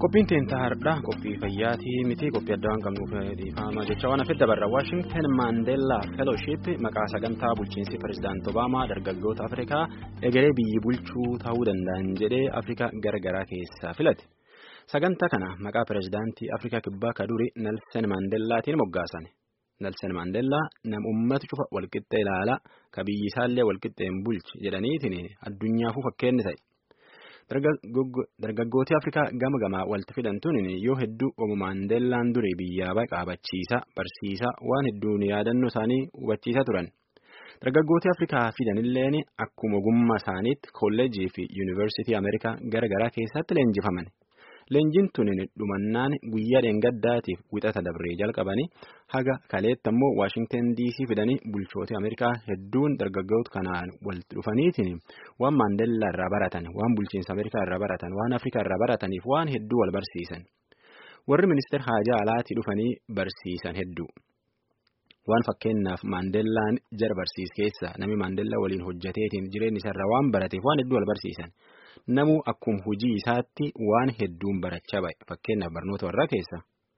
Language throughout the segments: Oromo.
Qophiin teentaa har'aa qophii fayyaatii miti qophii adda waan qabnuuf dhiifama jecha waan hafe dabarra Waashingtan Maandeellaa Feelooship maqaa sagantaa bulchiinsi pirezidaantii Obaamaa dargaggoota Afrikaa egeree biyyi bulchuu ta'uu danda'an jedhee Afrikaa garagaraa keessaa filate. Sagantaa kana maqaa pirezidaantii Afrikaa kibbaa kadurii Nelson Maandeellaatiin moggaasan. Nelson Maandeellaa nama uummata cufa walqixxee ilaalaa ka biyyi isaallee walqixxeen bulchi jedhaniitiin addunyaafuu fakkeenni ta'e. Dargaggooti Afrikaa gama gamaa walitti fidantuun yoo hedduu obbo Maandeellaan durii biyyaa qaabachiisaa barsiisaa waan hedduun yaadannoo isaanii hubachiisaa turan. Dargaggooti Afrikaa fidanilleen akkuma ogummaa isaaniitti kolleejii fi yuunivarsiitii Ameerikaa gara garaa keessatti leenjifaman. Leenjiin tun dhumannaan guyyaa dheengaddaatiif wixata dabree jalqabanii haga kaleetti ammoo Waashingtan DC fidanii bulchooti Ameerikaa hedduun dargaggoota kanaan walitti dhufaniitiin waan Maandeellaa irraa baratan, waan bulchiinsa Ameerikaa irraa baratan, waan Afrikaa irraa barataniif waan hedduu wal barsiisan. Warri ministeera haajaa alaatii dhufanii barsiisan hedduu. Waan fakkeenyaaf Maandeellaan jara barsiis keessa namni Maandeellaa waliin hojjeteetiin jireenya isaarraa waan barateef waan hedduu wal barsiisan. Namuu akkuma hojii isaatti waan hedduun barachaa ba'e fakkeenyaaf barnoota warraa keessa.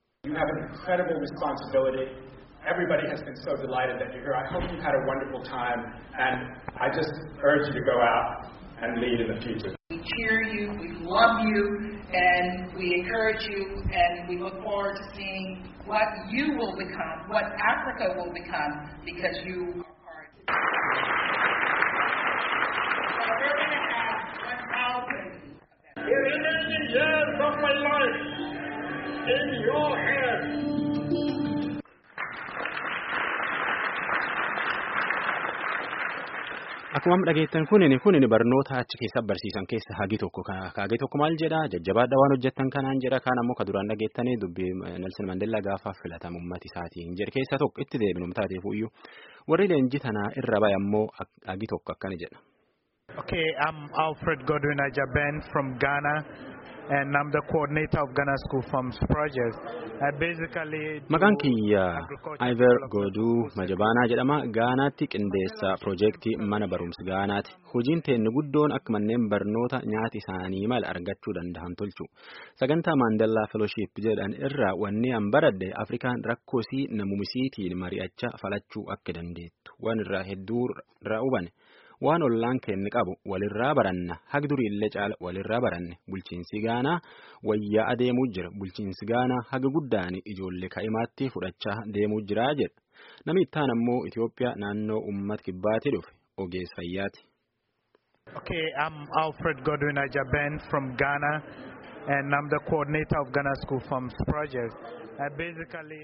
Everybody has been so delighted that you're here. I hope you've had a wonderful time, and I just urge you to go out and lead in the future. We cheer you, we love you, and we encourage you, and we look forward to seeing what you will become, what Africa will become, because you are part. The remaining years of my life in your hands. Akkuma dhageettan kunin kunin barnoota achi keessa barsiisan keessa hagi tokko hagi tokko maal jedha jajjabaadha waan hojjettan kanaan jedha kaan ammoo ka duraan dhageettanii dubbii Nelson Mandela gaafa filatamu ummati isaatiin jedhe keessa tokko itti deebinu taateef iyyuu warri leenjii tanaa irra bahe ammoo hagi tokko akkana jedha. Okay, I'm Alfred Godwin Ajaben from Ghana, and I'm the coordinator of Ghana School Farms Project. I basically Maqaan kiyya Iver Goduu Majabaanaa jedhama. Gaanaatti qindeessa piroojeektii mana barumsa Gaanaati. Hojiin teenni guddoon akka manneen barnoota nyaati isaanii mala argachuu danda'an tolchu. Sagantaa Maandellaa Fellowship jedhan irraa wanni an baradhe Afrikaan rakkoosii namumisiitiin mari'achaa falachuu akka dandeettu. Waan irraa hedduu irraa hubane. waan ollaan kenni qabu walirraa baranna hagi duriillee caala walirraa baranne bulchiinsi gaanaa wayyaa adeemuu jira bulchiinsi gaanaa haga guddaan ijoollee kaa'imaatti fudhachaa deemuu jira jedha namni ittaan ammoo Itoophiyaa naannoo uummata kibbaatii dhufe ogeessa fayyaati. Okay, I'm Alfred Godwin Ajaben from Ghana, and I'm the coordinator of Ghana School Farms Project. I basically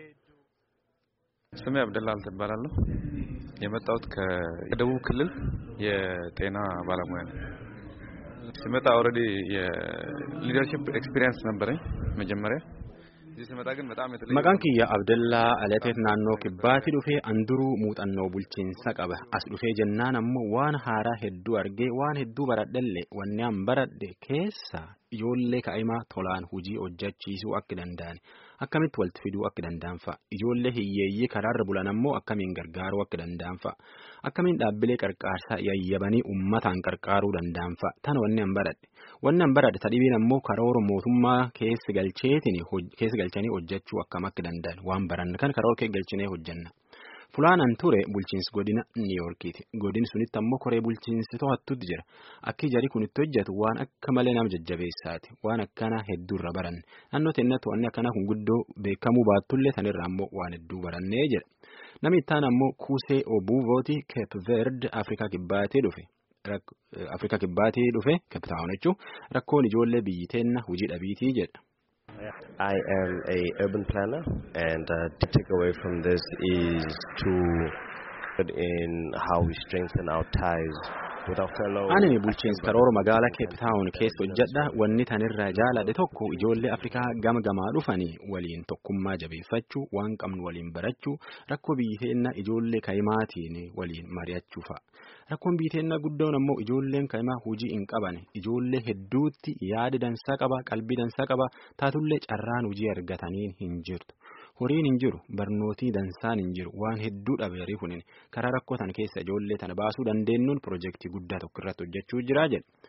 ስሜ አብደላ እባላለሁ። የመጣሁት ከደቡብ ክልል የጤና ባለሙያ ነው። ስመጣ ኦልሬዲ የሊደርሺፕ ኤክስፒሪየንስ ነበረኝ መጀመሪያ እዚህ ስመጣ ግን በጣም የተለየ Maqaan kiyya Abdallaa Alateet naannoo kibbaatti dhufee anduruu muuxannoo bulchiinsa qaba. As dhufee jennaan ammoo waan haaraa hedduu argee waan hedduu baradhellee wanni an baradhe keessa ijoollee kaa'imaa tolaan hojii hojjechiisuu akka danda'an akkamitti walitti fiduu akka danda'an fa'a ijoollee hiyyeeyyii karaarra bulan ammoo akkamiin gargaaruu akka danda'an fa'a akkamiin dhaabbilee qarqaarsaa yayyabanii uummataan qarqaaruu danda'an fa'a tan wanni an baradhe wanni an baradhe tadhibiin ammoo karoora mootummaa keessa galcheetiin keessa galchanii hojjechuu akkam akka danda'an waan baranne kan karoora keessa galchinee hojjenna. Fulaanan ture bulchiinsi godina Niiyorkiiti. Godin sunitti ammoo koree bulchiinsi to'attutti jira. Akki jari kun itti hojjetu waan akka malee nama jajjabeessaati. Waan akkanaa hedduurra baranne. Naannoo teennatti wanni akkanaa kun guddoo beekamuu baattullee sanirraa ammoo waan hedduu barannee jedha. Namni ittaan ammoo Kuusee Obuuvooti Keep Verde Afrikaa Kibbaatii dhufe. Afrikaa Kibbaatii dhufe Keep Taawun jechuun rakkoon ijoollee biyyi teenna hojii dhabiitii jedha. I am a urban planner, and uh, the takeaway from this is to put in how we strengthen our ties with our fellow. Ani bulchiinsa karoora magaalaa Cape Town keessa hojjedha. Wanni tanirraa jaaladhe tokko ijoollee Afrikaa gama gamaa dhufanii waliin tokkummaa jabeeffachuu, waan qabnu waliin barachuu, rakkoo biyyi teenna ijoollee kaa'imaatiin waliin mari'achuu fa'a. Rakkoon biyyi teenna guddoon ammoo ijoolleen kaa'imaa hojii hin qaban. Ijoollee hedduutti yaada dansaa qaba, qalbii dansaa qaba, taatullee carraan hojii argataniin hin jirtu. horiin hin jiru barnootii dansaan hin jiru waan hedduu dhabeerii kunin karaa rakkoo tan keessa ijoollee tana baasuu dandeenyuun piroojeektii guddaa tokko irratti hojjechuu jira jedhe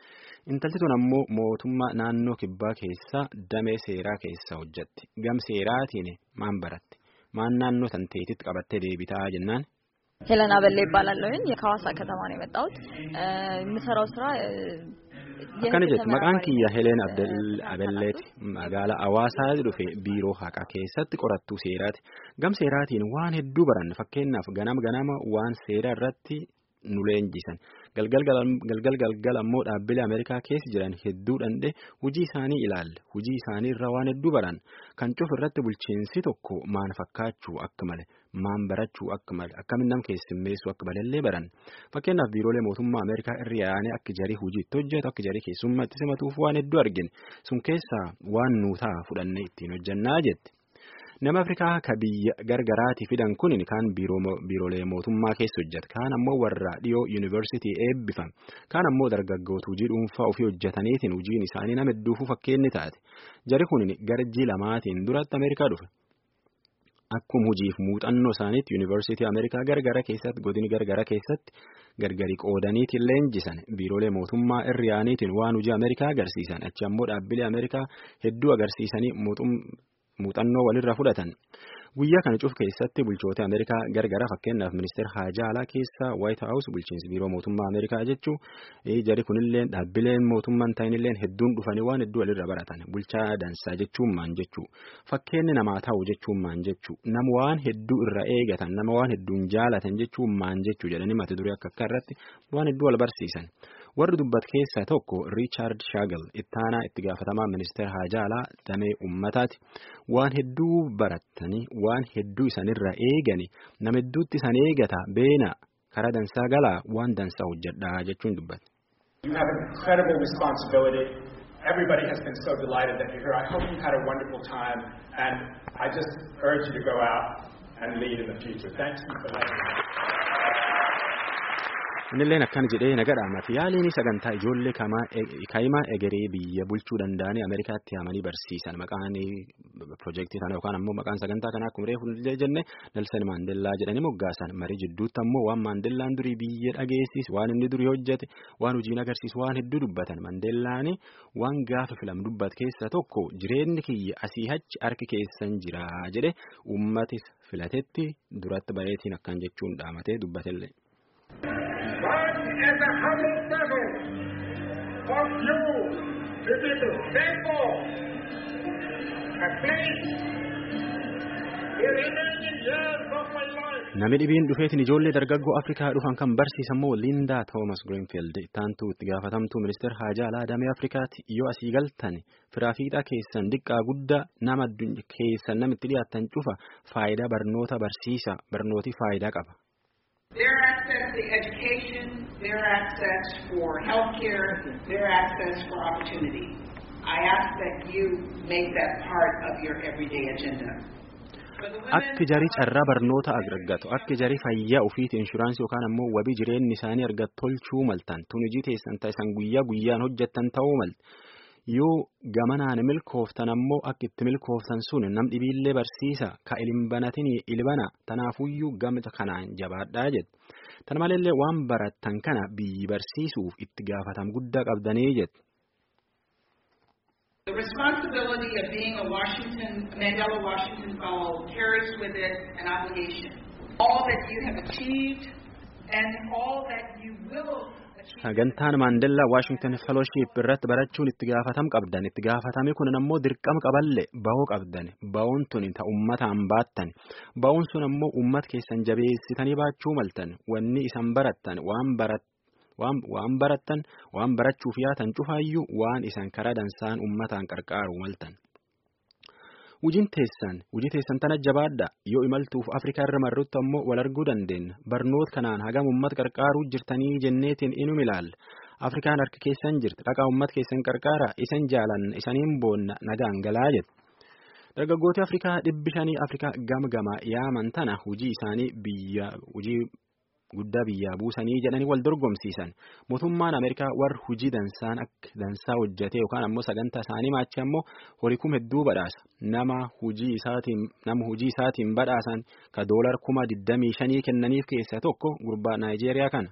Intalti tun ammoo mootummaa naannoo kibbaa keessa damee seeraa keessa hojjetti. Gam seeraatiin maan baratti? Maan naannoo santeetitti qabattee deebitaa jennaan? ሄለን አበሌ ይባላለሁኝ ከሐዋሳ ከተማ ነው የመጣሁት የምሰራው ስራ akkana jetti maqaan kiyya heleen abelleeti magaalaa hawaasaa dhufe biiroo haqaa keessatti qorattuu seeraati gam seeraatiin waan hedduu baranne fakkeenyaaf ganama ganama waan seera irratti nu leenjisan galgal galgal ammoo dhaabbilee ameerikaa keessa jiran hedduu dhandhe hujii isaanii ilaalle hujii isaanii irraa waan hedduu baran kan cuf irratti bulchiinsi tokko maan fakkaachuu akka male maan barachuu akka male akkamiin nam keessummeessuu akka malellee baran fakkeenyaaf biiroolee mootummaa ameerikaa irra yaa'anii akka jarii hojiitti hojjetu akka jarii keessummaatti simatuuf waan hedduu argine sun keessaa waan nuutaa fudhannee ittiin hojjannaa jetti. nama afrikaa ka biyya gargaraatii fidan kun kaan biiroolee mootummaa keessa hojjeta kaan ammoo warra dhiyoo yuunivarsiitii eebbifam kaan ammoo dargaggoota hojii dhuunfaa ofii hojjetaniitiin hojiin isaanii nama hedduufuu fakkeenni taate jari kun garjii lamaatiin duratti ameerikaa dhufe. Akkuma hojiif muuxannoo isaaniitti yuunivarsiitii Ameerikaa gargara keessatti godini gargara keessatti gargari qoodaniitiin leenjisan biiroolee mootummaa irra yaa'aniitiin waan hojii Ameerikaa agarsiisan achi ammoo dhaabbilee Ameerikaa hedduu agarsiisanii muuxannoo walirra fudhatan. Guyyaa kana cuf keessatti bulchoota Ameerikaa gargara fakkeenyaaf ministeera haajaa alaa keessa White House bulchiinsi biiroo mootummaa Ameerikaa jechuun jari kunillee dhaabbileen mootummaan ta'inillee hedduun dhufanii waan hedduu walirra baratan bulchaa dansaa jechuun maan jechuu fakkeenyi namaa ta'u jechuun maan jechuu nama waan hedduu irra eegatan nama waan hedduun jaalatan jechuun maan jechuu jedhanii mata duree akka akka irratti waan hedduu wal barsiisan. warri dubbat keessaa tokko riichaard shaagal ittaanaa itti gaafatamaa ministeera haajaa alaa damee ummataati waan hedduu baratanii waan hedduu isanirra eegani nama hedduutti isan eegata beena karaa dansaa galaa waan dansaa hojjedhaa jechuun dubbate. You have incredible responsibility. Everybody has been so delighted that you're here. I hope you've had a wonderful time, and I just urge you to go out and lead in the future. Thank you for that. Innilleen akkana jedhee nagadhaamati yaaliin sagantaa ijoollee kaa'imaa egeree biyya bulchuu danda'anii Ameerikaatti yaamanii barsiisan maqaan piroojeektii kana yookaan ammoo maqaan sagantaa kanaa akkuma reefu jenne Nelson Maandeellaa jedhanii moggaasan marii jidduutti ammoo waan Maandeellaan durii biyya dhageessis waan inni durii hojjete waan hojiin agarsiisu waan hedduu dubbatan Maandeellaan waan gaafa filam dubbat keessa tokko jireenyi kiyya asii achi harki keessan jira jedhe uummatis filatetti duratti bareetiin akkan jechuun dhaamatee dubbatellee. One as a humble servant of you to be the thankful, a place the remaining years of my life. Namni dhibiin dhufeetiin ijoollee dargaggoo Afrikaa dhufan kan barsiisan moo Lindaa Toomas Greenfield taantuu itti gaafatamtuu ministeera haajaa alaa damee Afrikaatti yoo asii galtan firaafiidhaa keessan diqqaa guddaa nama keessan namitti dhiyaatan cufa faayidaa barnoota barsiisa barnooti faayidaa qaba. Their access to education, their access for health care, their access for opportunity. I ask that you make that part of your everyday agenda. Akka jarii carraa barnoota argatu akka jarii fayyaa ofiiti inshuraansii yookaan ammoo wabii jireenyi isaanii argatu tolchuu maltan tun hojii teessan taasisan guyyaa guyyaan hojjettan ta'uu malte yoo gamanaan milkooftan ammoo akka itti milkooftan sun nam dhibiillee barsiisa ka ilbanatin ilbana tanaafuyyuu gamta kanaan jabaadhaa jedhu tana maleellee waan barattan kana biyyi barsiisuuf itti gaafatam guddaa qabdanii jedhu. The responsibility of being a Washington, Mandela Washington Fellow carries with it an obligation. All that you have achieved and all that you will Sagantaan Maandellaa Waashington Fellowship irratti barachuun itti gaafatam qabdan itti gaafatame kun ammoo dirqama qaballe bahuu qabdan bahuun tun ta ummataan baattan bahuun sun ammoo ummat keessan jabeessitanii baachuu maltan wanni isan barattan waan barat waan barattan waan barachuuf yaatan cufaayyuu waan isan karaa dansaan ummataan qarqaaru maltan. Wujiin teessan hojii teessan tana jabaadha yoo imaltuuf Afrikaa irra marrutti ammoo wal arguu dandeenya barnoota kanaan hagam uummata qarqaaruu jirtanii jenneetiin inum ilaalla Afrikaan harka keessan jirti dhaqaa uummata keessan qarqaara isan jaalanna isaniin boonna nagaan galaa jedhu. Dargaggooti Afrikaa dhibbi shanii Afrikaa gama gama yaaman tana hojii isaanii biyya hojii guddaa biyyaa buusanii jedhanii wal dorgomsiisan mootummaan Ameerikaa warri hojii dansaan akka dansaa hojjete yookaan ammoo sagantaa isaanii maachi ammoo horii kuma hedduu badhaasa nama hojii isaatiin nama hojii isaatiin badhaasan ka doolar kuma digdamii shanii kennaniif keessaa tokko gurbaa Naayijeeriyaa kana.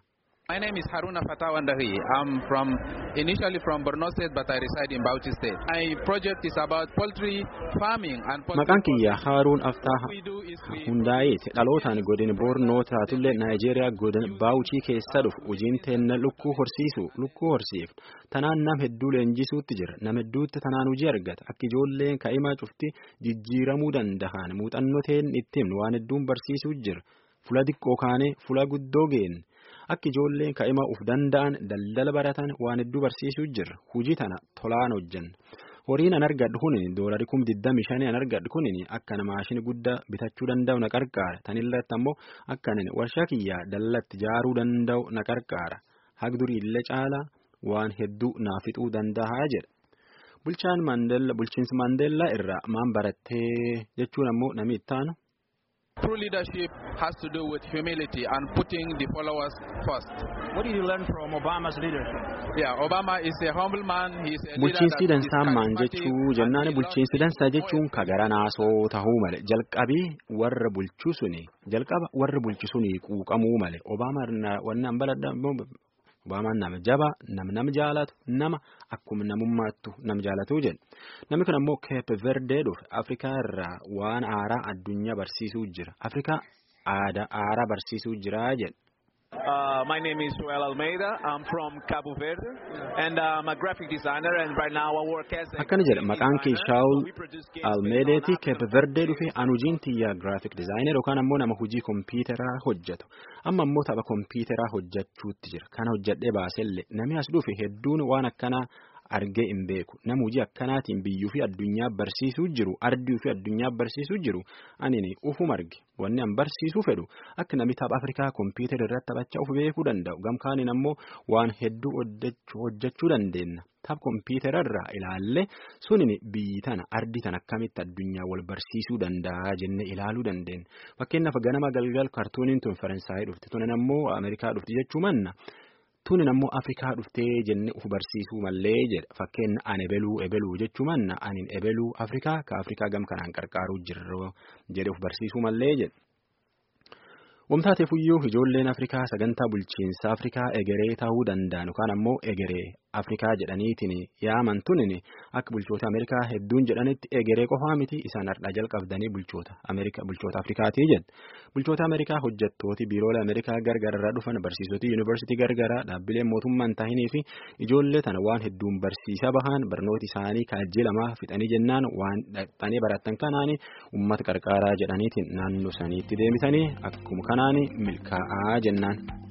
My name is Haruna Fatawandahi. I'm from initially from Borno State, but I reside in Bauchi State. My project is about poultry farming and poultry. Maqaan kiyya Haaruun Aftaa Hundaa'eeti dhalootaan godin Boornoo taatullee Naayijeeriyaa godin Baawuchii keessa dhufu hojiin teenna lukkuu horsiisu lukkuu horsiif tanaan nam hedduu leenjisuutti jira nam hedduutti tanaan hojii argata akka ijoolleen kaa'imaa cufti jijjiiramuu danda'an muuxannoo teen ittiin waan hedduun barsiisuu jira fula xiqqoo kaanee fula guddoo geenne. Akka ijoolleen ka'ima uf danda'an daldala baratan waan hedduu barsiisuu jira. Hujii tana tolaan hojjanna. Horiin an argadhu kunin doolarii kum digdami shanii an argadhu kunin akka na maashini guddaa bitachuu danda'u na qarqaara. Tanilratti ammoo akka ani warshaa kiyyaa dallatti jaaruu danda'u na qarqaara. Hagdurii illee caalaa waan hedduu naa fixuu danda'a jedha. Bulchaan Maandeellaa bulchiinsi Maandeellaa irraa maan barattee jechuun ammoo namni ittaanu. True leadership has to do with humility and putting the followers first. What did you learn from Obama's leadership? Yeah, Obama is a humble man. He is a Bulchiinsi dansaa maan jechuu jennaan bulchiinsi dansaa jechuun kagara naasoo tahuu male jalqabii warra bulchuu suni jalqaba warra bulchu suni quuqamuu male Obaamaa wanni an baladha Obaamaan nama jaba nama nama jaalatu nama akkuma namummaattu nama jaalatu jedha. Namni kun ammoo Keep Verdee dhufe Afrikaa irraa waan aaraa addunyaa barsiisuu jira. Afrikaa aadaa aaraa barsiisuu jira jedha. Uh, my name is Joel Almeida. I'm from Cabo Verde, and I'm a graphic designer. And right now I work as a akkana jedha maqaan kee Shaawul Almeedeeti Keep Verdee dhufe an hojiin tiyyaa graphic designer yookaan ammoo nama hojii kompiitaraa hojjetu amma ammoo tapha kompiitaraa hojjechuutti jira kana hojjedhee baasellee namni as dhufe hedduun waan akkanaa argee hin beeku nama hojii akkanaatiin biyyuu fi addunyaa barsiisuu jiru ardii fi addunyaa barsiisuu jiru ani ufuma arge wanni an barsiisuu fedhu akka namni tapha afrikaa kompiitara irratti taphachaa uf beekuu danda'u gamkaaniin ammoo waan hedduu hojjechuu dandeenya tapha kompiitara irraa ilaallee sunin biyyi tana ardii tana akkamitti addunyaa wal barsiisuu danda'a jennee ilaaluu dandeenya fakkeenyaaf ganama galgal kaartuuniin tun faransaayii dhufte tunan ammoo ameerikaa dhufte jechuu manna. Tunin ammoo Afrikaa dhuftee jennee uf barsiisuu mallee jedha fakkeenya an ebeluu ebeluu jechuu manna anin ebeluu Afrikaa ka Afrikaa gam kanaan qarqaaruu jirru jedhe uf barsiisuu mallee jedha. Wamtaateefuyyuu ijoolleen Afrikaa sagantaa bulchiinsa Afrikaa egeree ta'uu danda'an yookaan ammoo egeree Afrikaa jedhaniitiin yaaman tunin akka bulchoota Ameerikaa hedduun jedhanitti egeree qofaa miti isaan har'aa jalqabdanii bulchoota Ameerikaa bulchoota Afrikaatii jedha. Bulchoota Ameerikaa hojjettooti biiroolee Ameerikaa gargaararraa dhufan barsiisota yuunivarsiitii gargaaraa dhaabbileen mootummaan tahinii fi ijoollee tana waan hedduun barsiisaa bahan barnooti isaanii kaajjii lamaa fixanii jennaan waan dhaqxanii barattan kanaani uummata qarqaaraa jedhaniitiin naannoo saniitti deemisanii akkuma kanaan milkaa'aa jennaan.